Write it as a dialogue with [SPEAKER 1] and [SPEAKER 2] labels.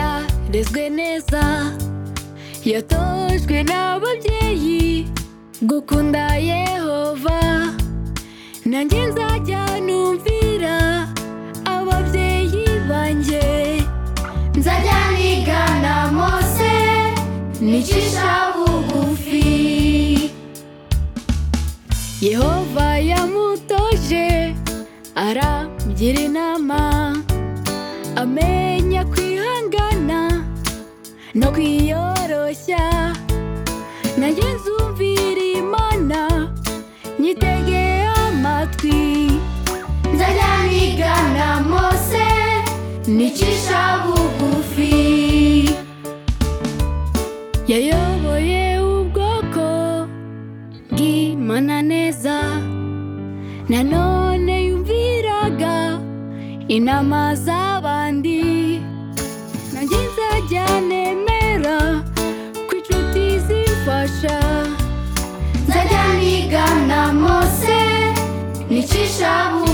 [SPEAKER 1] narezwe neza yatojwe n'ababyeyi gukunda yehova nanjye nzajya numvira ababyeyi banjye nzajya niga na mose nicisha bugufi yehova yamutoje aramugira inama amenya kwihangana no kwiyoroshya nanjye nzumvira imana nyitege amatwi nzajya niga na mose nicisha bugufi yayoboye ubwoko bw'imana neza nanone yumviraga inama z'abandi nanjye nzajya nemera ko inshuti zimfasha nzajya niga na mose nicisha bugufi